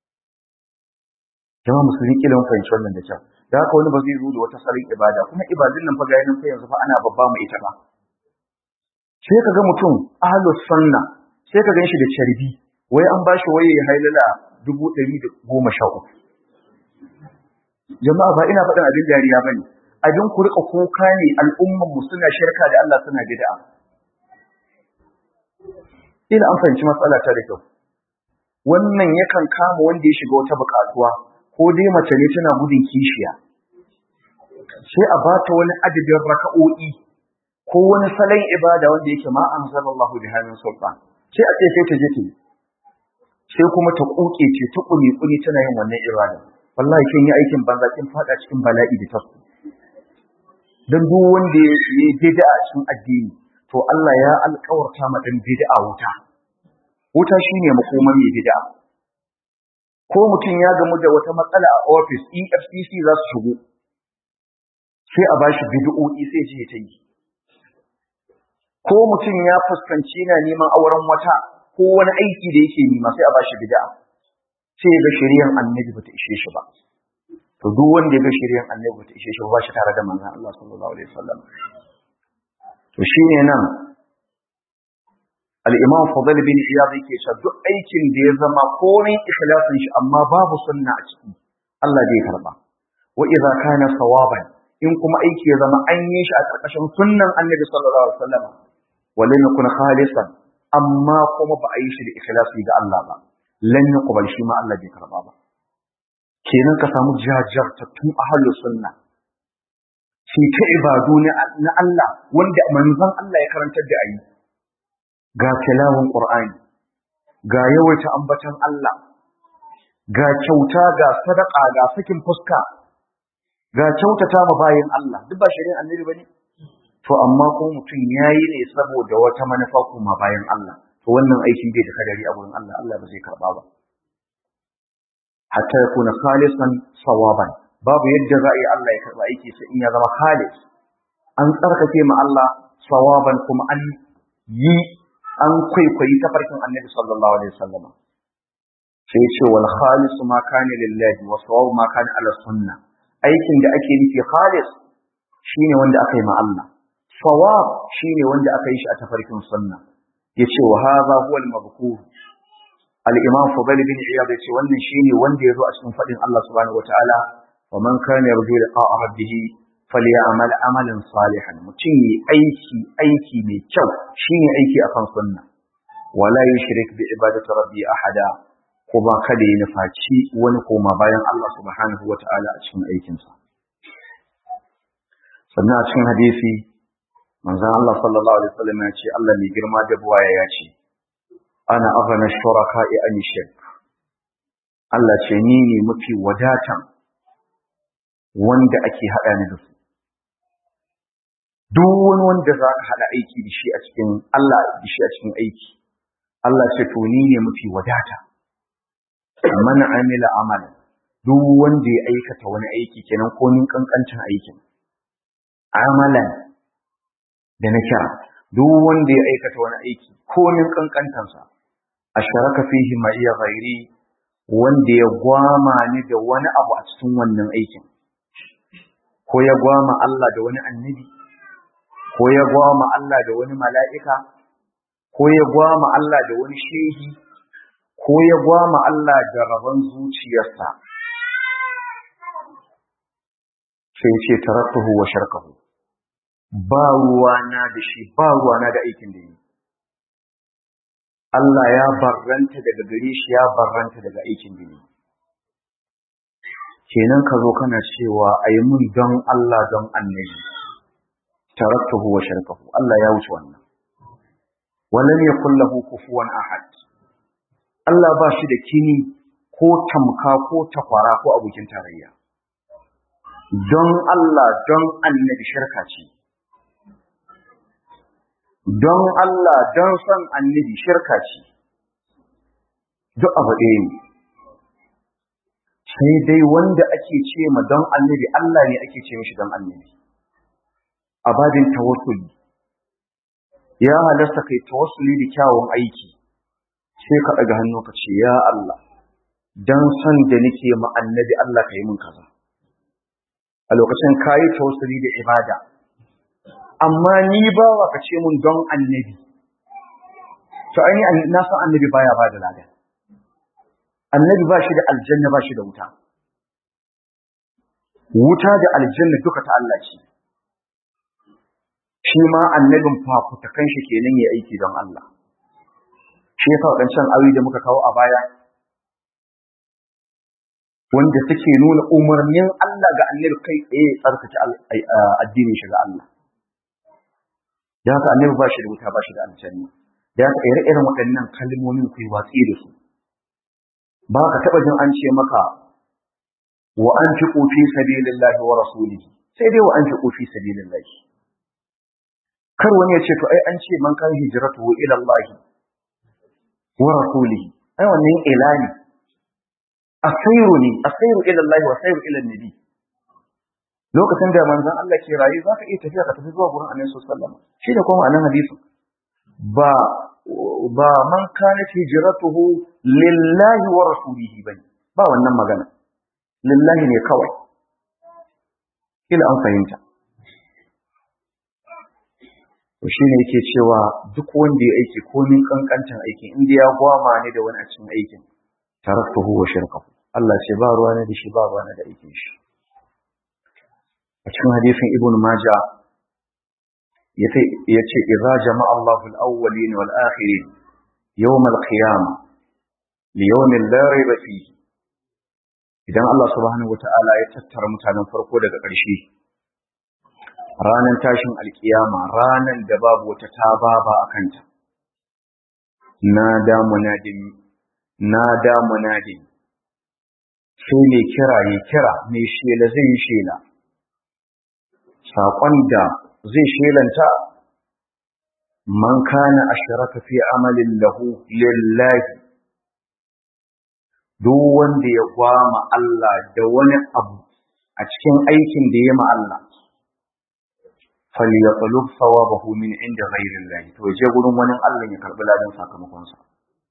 jama'a musulmi kilan fahimci wannan da kyau da haka wani ba zai zo da wata salon ibada kuma ibadun nan fa ga yanin fa yanzu fa ana babba mu ita ba sai ka ga mutum ahlus sunna sai ka ganshi da carbi wai an bashi waye ya hailala dubu ɗari da goma sha uku jama'a ba ina faɗin abin dariya bane abin ku rika kuka ne al'umman mu suna shirka da Allah suna bid'a ina an fahimci matsala ta da kyau wannan yakan kama wanda ya shiga wata buƙatuwa ko dai mace ne tana gudun kishiya sai a bata wani adadin raka'o'i ko wani salon ibada wanda yake ma an zama Allah bi hannun sultan sai a ce sai ta je ta yi sai kuma ta kuke ce ta kuli kuli tana yin wannan ibada wallahi kin yi aikin banza kin fada cikin bala'i da tasu dan duk wanda ya yi bid'a a cikin addini to Allah ya alƙawarta ma dan bid'a wuta wuta shine makoman mai bid'a ko mutum ya gamu da wata matsala a office EFCC za su shigo sai a bashi bid'o'i sai je ta yi ko mutum ya fuskanci na neman auren wata ko wani aiki da yake nema sai a bashi bid'a sai ya ga shari'ar annabi bata ishe shi ba to duk wanda ya ga shari'ar annabi bata ishe shi ba shi tare da manzon Allah sallallahu alaihi wasallam to shine nan al-Imam Fadl bin Iyad yake cewa duk aikin da ya zama komai ikhlasin shi amma babu sunna a ciki Allah zai karba wa idza kana sawaban in kuma aiki ya zama an yi shi a ƙarƙashin sunnan Annabi sallallahu alaihi wasallam walam yakun khalisan amma kuma ba a yi shi da ikhlasi ga Allah ba lan yuqbal shi ma Allah bai karba ba kenan ka samu jajartattun ahlus sunna shi ta ibadu na Allah wanda manzon Allah ya karantar da ayi ga tilawun Qur'ani ga yawaita ambatan Allah ga kyauta ga sadaka ga sakin fuska ga kyautata ma bayin Allah duk ba shari'ar annabi bane to amma ko mutum yayi ne saboda wata manufa kuma bayan Allah to wannan aiki bai da kadari a gurin Allah Allah ba zai karba ba hatta yakuna khalisan sawaban babu yadda za a yi Allah ya karba aiki sai in ya zama khalis an tsarkake ma Allah sawaban kuma an yi an kwaikwayi tafarkin annabi sallallahu alaihi wasallam sai ce wal khalis ma kana lillahi wa sawab ma kana ala sunna aikin da ake nufi khalis shine wanda aka yi ma Allah sawab shine wanda aka yi shi a tafarkin sunna yace wa hadha huwa al-madhkur al-imam fadl bin iyad yace wannan shine wanda yazo a cikin fadin Allah subhanahu wataala wa man kana yarju liqa'a rabbih falyamal amalan salihan mutum yi aiki aiki mai kyau shine aiki akan sunna wala yushrik bi ibadati rabbi ahada kuma kada ya nufaci wani koma bayan Allah subhanahu wataala a cikin aikinsa sannan a cikin hadisi manzon Allah sallallahu alaihi wasallam ya ce Allah mai girma da buwaya ya ce ana aghna shuraka'i an shirk Allah ce ni ne mafi wadatan wanda ake hada ni da su duk wani wanda za ka hada aiki da shi a cikin Allah da shi a cikin aiki Allah ce to ni ne mafi wadata man amila amalan duk wanda ya aikata wani aiki kenan ko nin kankancin aikin amalan da na kira duk wanda ya aikata wani aiki ko min kankantansa a sharaka fihi ma iya ghairi wanda ya gwama ni da wani abu a cikin wannan aikin ko ya gwama Allah da wani annabi ko ya gwama Allah da wani mala'ika ko ya gwama Allah da wani shehi ko ya gwama Allah da rabon zuciyarsa sai ce taraktuhu wa sharkahu ba ruwana da shi ba ruwana da aikin da yi Allah ya barranta daga gare shi ya barranta daga aikin da yi kenan ka zo kana cewa a yi mun don Allah don annabi taraktuhu wa sharkahu Allah ya wuce wannan walam yakul lahu kufuwan ahad Allah ba shi da kini ko tamka ko takwara ko abokin tarayya don Allah don annabi shirka ce don Allah don son annabi shirka ce duk abu ɗaya ne sai dai wanda ake ce ma don annabi Allah ne ake ce mishi don annabi a babin tawassuli ya halasta kai tawassuli da kyawun aiki sai ka ɗaga hannu ka ce ya Allah don son da nake ma annabi Allah ka yi min kaza a lokacin kayi tawassuli da ibada amma ni bawa ka ce mun don annabi to ai na san annabi baya ba da lada annabi ba shi da aljanna ba shi da wuta wuta da aljanna duka ta Allah ce shi ma annabin fafutakan shi kenan ya aiki don Allah shi yasa wadancan ayoyi da muka kawo a baya wanda suke nuna umarnin Allah ga annabi kai tsaye tsarkake addinin shi ga Allah da haka annabi ba shi da wuta ba shi da aljanna da haka ire-iren waɗannan kalmomin ku yi watsi da su ba ka taɓa jin an ce maka wa an fi ƙofi sabilillahi wa rasulihi sai dai wa an fi ƙofi sabilillahi kar wani ya ce to ai an ce man kan hijratu ila Allah wa rasulihi ai wannan ila ne asairu ne asairu ila Allah wa asairu ila nabi lokacin da manzon Allah ke rayu zaka iya tafiya ka tafi zuwa gurin Annabi sallallahu alaihi wasallam shi da kuma anan hadisi ba ba man kana hijratuhu lillahi wa rasulihi bane ba wannan magana lillahi ne kawai kila an fahimta to shine yake cewa duk wanda ya aiki komin kankantan aikin inda ya gwama ne da wani a cikin aikin taraktuhu wa shirkahu Allah ce ba ruwa ne da shi ba ruwa ne da aikin shi a cikin hadisin ibn majah yace yace idza jama'a Allahu al-awwalin wal akhirin yawm al-qiyamah li yawmin la rayba fihi idan Allah subhanahu wata'ala ya tattara mutanen farko daga ƙarshe ranar tashin alkiyama ranar da babu wata tababa a kanta na da munadin na da munadin sai mai kira ya kira mai shela zai yi shela saƙon da zai shelanta man kana ashraka fi amalin lahu lillahi duk wanda ya gwama Allah da wani abu a cikin aikin da ya ma Allah falyatlub thawabahu min inda ghayri Allah to je gurin wani Allah ya karbi ladan sakamakon sa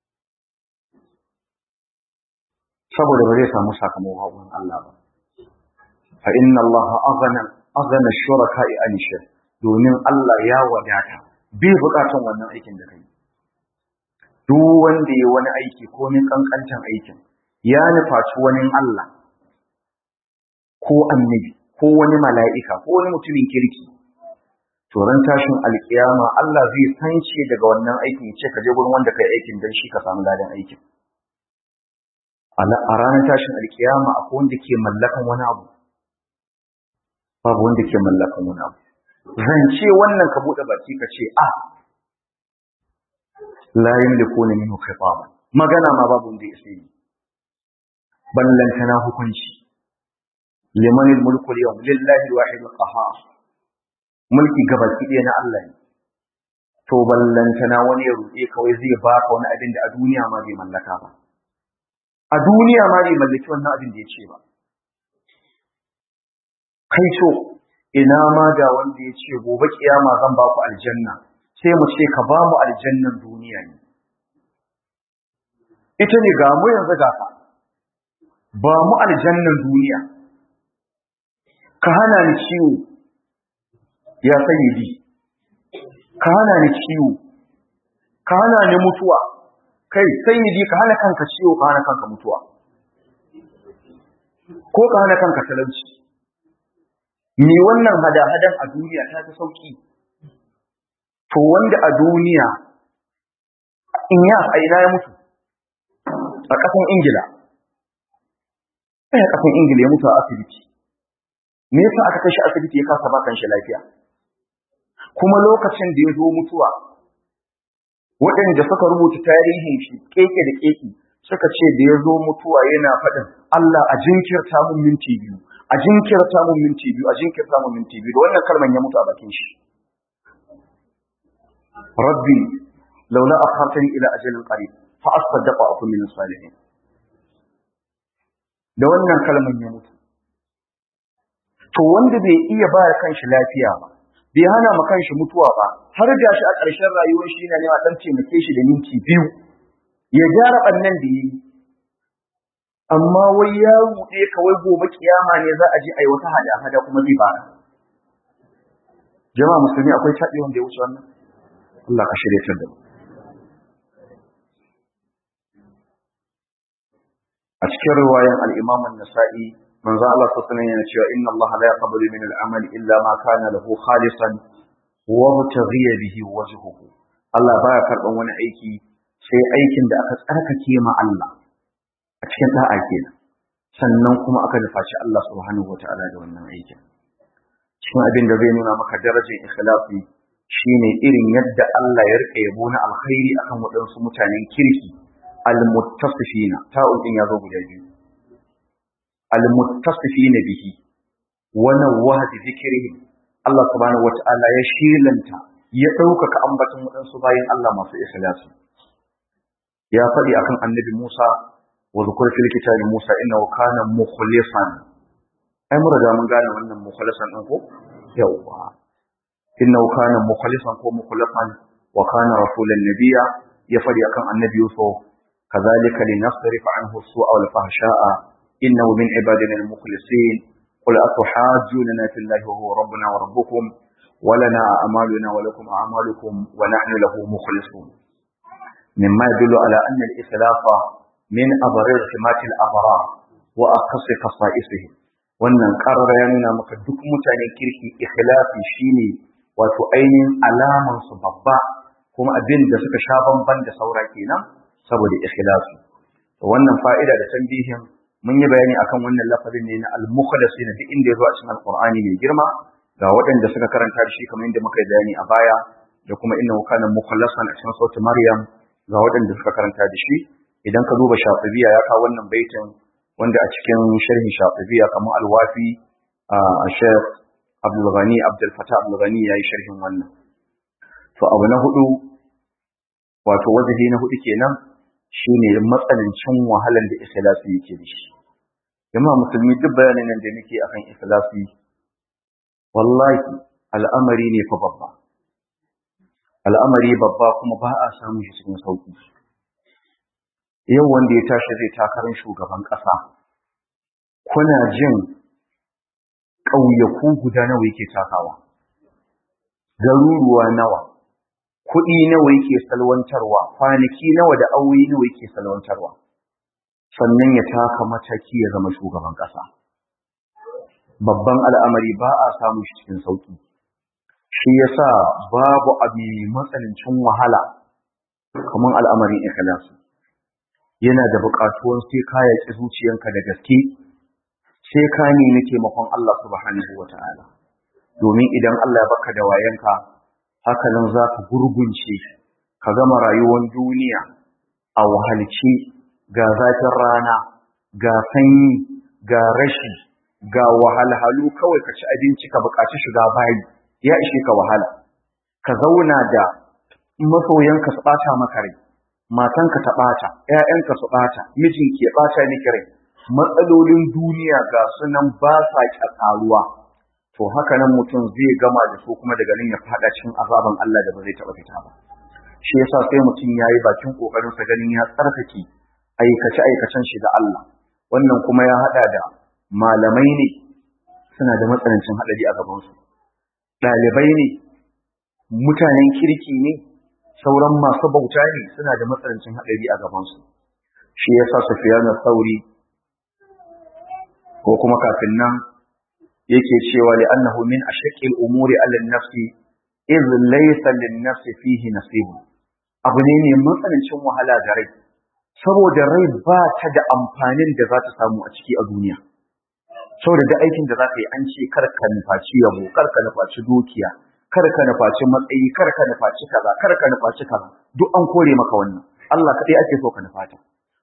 saboda ba zai samu sakamakon gurin Allah ba fa inna Allah aghna aghna shuraka'i an shirk domin Allah ya wadata bai bukatun wannan aikin da kai duk wanda ya wani aiki ko min kankantan aikin ya nufaci wani Allah ko annabi ko wani mala'ika ko wani mutumin kirki to ran tashin alkiyama Allah zai sance daga wannan aikin ya ce ka je gurin wanda kai aikin dan shi ka samu ladan aikin a ranar tashin alkiyama akwai wanda ke mallakan wani abu babu wanda ke mallakan wani abu zance wannan ka bude baki ka ce a la yamlikuna minhu khitaban magana ma babu wanda ya sai ballantana hukunci liman mulku al-yawm lillahi al-wahid al-qahhar mulki gabaki ɗaya na Allah ne to ballantana wani ya ruɗe kawai zai baka wani abin da a duniya ma bai mallaka ba a duniya ma bai mallaki wannan abin da ya ce ba kai so ina ma da wanda ya ce gobe kiyama zan ba ku aljanna sai mu ce ka ba mu aljannan duniya ne ita ne ga mu yanzu gafa ba mu aljannan duniya ka hana ni ciwo ya sayyidi ka hana ni ciwo ka hana ni mutuwa kai sayyidi ka hana kanka ciwo ka hana kanka mutuwa ko ka hana kanka talauci ni wannan hada-hadan a duniya ta fi sauki to wanda a duniya in ya a ina ya mutu a ƙasan ingila ɗaya ƙasan ingila ya mutu a asibiti me yasa aka kai shi asibiti ya kasa bakan shi lafiya kuma lokacin da ya zo mutuwa waɗanda suka rubuta tarihin shi keke da keke suka ce da ya zo mutuwa yana faɗin Allah a jinkirta mun minti biyu a jinkirta mun minti biyu a jinkirta mun minti biyu da wannan kalman ya mutu a bakin shi rabbi laula akhartani ila ajalin qarib fa asaddaqa akun min salihin da wannan kalman ya mutu to wanda bai iya ba kanshi lafiya ba bai hana ma kanshi mutuwa ba har gashi a ƙarshen rayuwar shi yana nema dan taimake shi da minti biyu ya gyara ɓannan da yi amma wai ya ruɗe kawai gobe kiyama ne za a je a yi wata hada-hada kuma zai bara jama'a musulmi akwai taɗi wanda ya wuce wannan Allah ka shirya ta da mu a cikin riwayan al-Imam an-Nasa'i manzo Allah sallallahu alaihi yana cewa inna Allah la yaqbalu min al-amal illa ma kana lahu khalisan wa mutaghiya bihi wajhuhu Allah baya karban wani aiki sai aikin da aka tsarkake ma Allah a cikin da'a kenan sannan kuma aka nufaci Allah subhanahu wataala da wannan aikin cikin abin da zai nuna maka darajar ikhlasi shine irin yadda Allah ya rika yabo na alkhairi akan waɗansu mutanen kirki almuttasifina ta'un din yazo guda biyu almuttasifina bihi wa nawwaha bi dhikrihim Allah subhanahu wataala ya shilanta ya ɗaukaka ambaton waɗansu bayan Allah masu ikhlasi ya faɗi akan annabi Musa wa zukur fil kitabi Musa innahu kana mukhlisan ai mun riga mun gane wannan mukhlisan din ko yawa innahu kana mukhlisan ko mukhlasan wa kana rasulan nabiyya ya faɗi akan annabi Yusuf kadhalika linasrif anhu as-su'a wal fahsha'a innahu min ibadina al-mukhlisin قل أتحاجوننا في الله وهو ربنا وربكم ولنا أعمالنا ولكم أعمالكم ونحن له مخلصون مما يدل على أن الإخلاف من أبرار سمات الأبرار وأقص خصائصهم wannan ƙarar ya nuna maka duk mutanen kirki ikhlasi shine wato ainihin alaman su babba kuma abin da suka sha bamban da saura kenan saboda ikhlasi to wannan fa'ida da tambihin mun yi bayani akan wannan lafazin ne na al-mukhlasin duk inda yazo a cikin alqur'ani mai girma ga waɗanda suka karanta shi kamar inda muka yi bayani a baya da kuma innahu kana mukhlasan a cikin sautin maryam ga waɗanda suka karanta da shi idan ka duba shafibiya ya kawo wannan baitin wanda a cikin sharhin shafibiya kamar alwafi a shekh abdul ghani abdul fatah abdul ghani yayi sharhin wannan to abu na hudu wato wajibi na hudu kenan shine matsanancin wahalan da ikhlasi yake da shi jama'a musulmi duk bayanin nan da nake akan ikhlasi wallahi al'amari ne fa babba al'amari babba kuma ba a samun shi cikin sauki yau wanda ya tashi zai takarar shugaban ƙasa kuna jin ƙauyaku guda nawa yake takawa garuruwa nawa kuɗi nawa yake salwantarwa kwanaki nawa da aure nawa yake salwantarwa sannan ya taka mataki ya zama shugaban ƙasa babban al'amari ba a samun shi cikin sauki shi yasa babu abu matsanancin wahala kamar al'amarin ikhlasu yana da buƙatuwan sai ka yaƙi zuciyanka da gaske sai ka nemi taimakon Allah subhanahu wata'ala domin idan Allah ya baka da wayanka haka nan za ka gurgunce ka gama rayuwar duniya a wahalci ga zafin rana ga sanyi ga rashi ga wahalhalu kawai ka ci abinci ka buƙaci shiga bayi ya ishe ka wahala ka zauna da masoyanka su ɓata maka rai matanka ta ɓata ƴaƴanka su ɓata mijinki ya ɓata miki rai matsalolin duniya ga sunan ba sa ƙasaruwa to haka nan mutum zai gama da su kuma daga nan ya faɗa cikin azaban Allah da ba zai taɓa fita ba shi yasa sai mutum ya yi bakin ƙoƙarin sa ganin ya tsarkake aikace aikacen shi da Allah wannan kuma ya haɗa da malamai ne suna da matsanancin haɗari a gabansu ɗalibai ne mutanen kirki ne sauran masu bauta ne suna da matsanancin haɗari a gabansu shi ya sa sufiyanu sauri ko kuma kafin nan yake cewa li annahu min ashaqqil umuri ala nafsi iz laysa lin nafsi fihi nasib abu ne ne matsanancin wahala ga rai saboda rai ba ta da amfanin da za ta samu a ciki a duniya saboda da aikin da za ka yi an ce kar ka nufaci yabo kar ka nufaci dukiya kar ka nufaci matsayi kar ka nufaci kaza kar ka nufaci kaza duk an kore maka wannan Allah kaɗai ake so ka nufata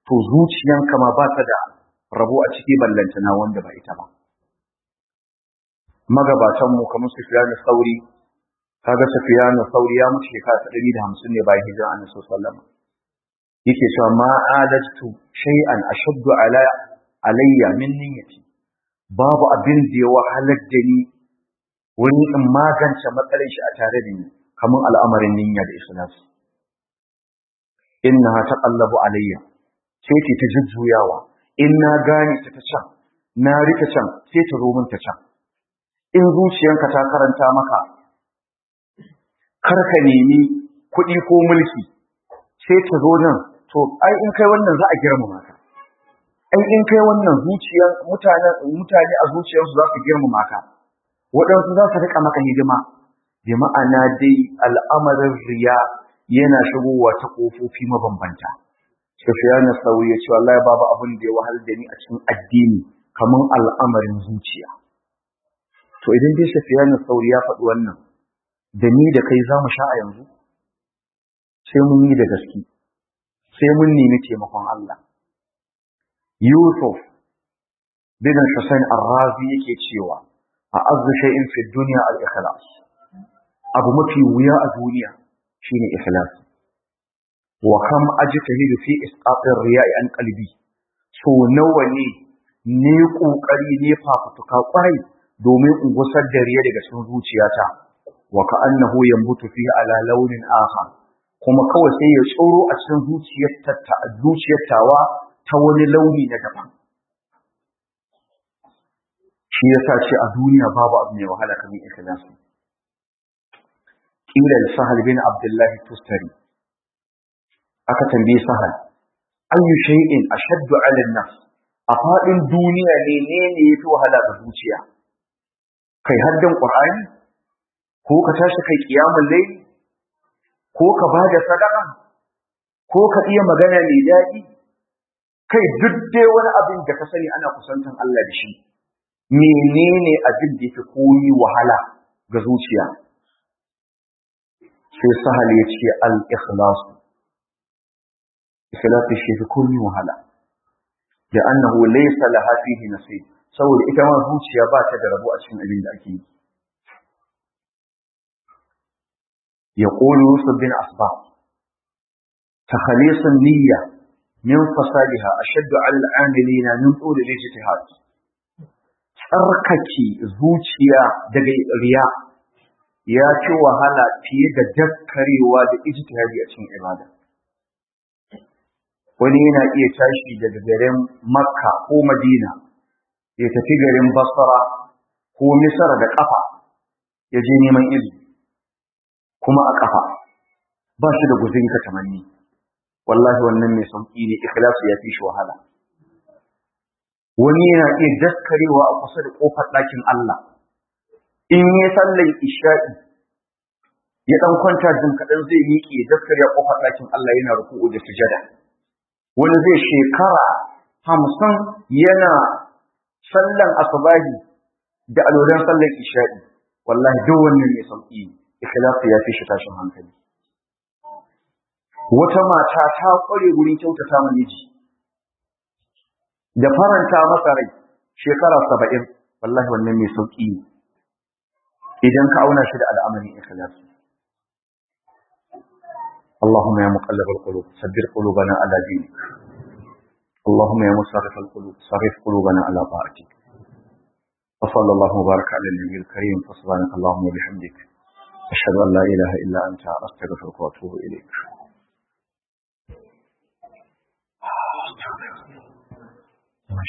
to zuciyanka ma ba ta da rabo a ciki ballantana wanda ba ita ba magabatan mu kamar Sufyan Sauri kaga Sufyan Sauri ya mutu shekara ta 150 ne bayan hijira Annabi sallallahu alaihi wasallam yake cewa ma adatu shay'an ashaddu ala alayya min niyyati babu abin da ya wahalar da ni wani in magance matsalar shi a tare da ni kamar al'amarin niyya da ikhlasi innaha taqallabu alayya sai ce ta jujjuyawa in na gane ta ta can na rike can sai ta zo min ta can in zuciyanka ta karanta maka kar ka nemi kuɗi ko mulki sai ta zo nan to ai in kai wannan za a girmama ka ai in kai wannan zuciyar mutane mutane a zuciyarsu za su girmama ka waɗansu za su rika maka hidima bi ma'ana dai al'amarin riya yana shigowa ta ƙofofi mabambanta Sufyan Sauri ya ce wallahi babu abin da ya wahal da ni a cikin addini kamar al'amarin zuciya to idan dai Sufyan Sauri ya faɗi wannan da ni da kai za mu sha a yanzu sai mun yi da gaske sai mun nemi taimakon Allah Yusuf bin Hussein Ar-Razi yake cewa a azzu shay'in fi dunya al-ikhlas abu mafi wuya a duniya shine ikhlas wa kam ajtahidu fi isqatir riya'i an qalbi so nawa ne ne kokari ne fafutuka kwarai domin in gusar da riya daga cikin zuciyata wa ka annahu yambutu fi ala launin akhar kuma kawai sai ya tsoro a cikin zuciyar ta zuciyar tawa ta wani launi na daban shi yasa ce a duniya babu abu mai wahala kamar ikhlasi kila sahal bin abdullahi tustari aka tambaye sahal ayu shay'in ashaddu 'ala an-nafs a fadin duniya ne ne ne yafi wahala ga zuciya kai haddan qur'ani ko ka tashi kai qiyamul layl ko ka bada sadaka ko ka iya magana mai daɗi kai duk dai wani abin da ka sani ana kusantan Allah da shi menene abin da yake koyi wahala ga zuciya sai sahal ya ce al-ikhlas ikhlas shi fi koyi wahala da annahu laysa laha fihi nasib saboda ita ma zuciya ba ta da rabo a cikin abin da ake yi يقول يوسف بن أصباح تخليص النية من فسادها أشد على العاملين من طول الاجتهاد tsarkake zuciya daga riya ya ci wahala fiye da dakkarewa da ijtihadi a cikin ibada wani yana iya tashi daga garin makka ko madina ya tafi garin basra ko misra da kafa ya je neman ilimi kuma a kafa ba shi da guzuri ka tamanni wallahi wannan mai sauki ne ikhlasu ya fi shi wahala wani yana iya daskarewa a kusa da kofar ɗakin Allah in ya sallan isha'i ya dan kwanta jin kaɗan zai miƙe ya daskare a kofar ɗakin Allah yana ruku'u da sujada wani zai shekara hamsin yana sallan asubahi da alolan sallan isha'i wallahi duk wannan mai sauki ikhlasu ya fi shi tashin hankali wata mata ta kware gurin kyautata ma miji da faranta masa rai shekara saba'in wallahi wannan mai sauƙi ne idan ka auna shi da al'amarin ikhlas اللهم يا مقلب القلوب ثبت قلوبنا على دينك اللهم يا مصرف القلوب صرف قلوبنا على طاعتك وصلى الله وبارك على النبي الكريم فسبحانك اللهم وبحمدك أشهد أن لا إله إلا أنت أستغفرك وأتوب إليك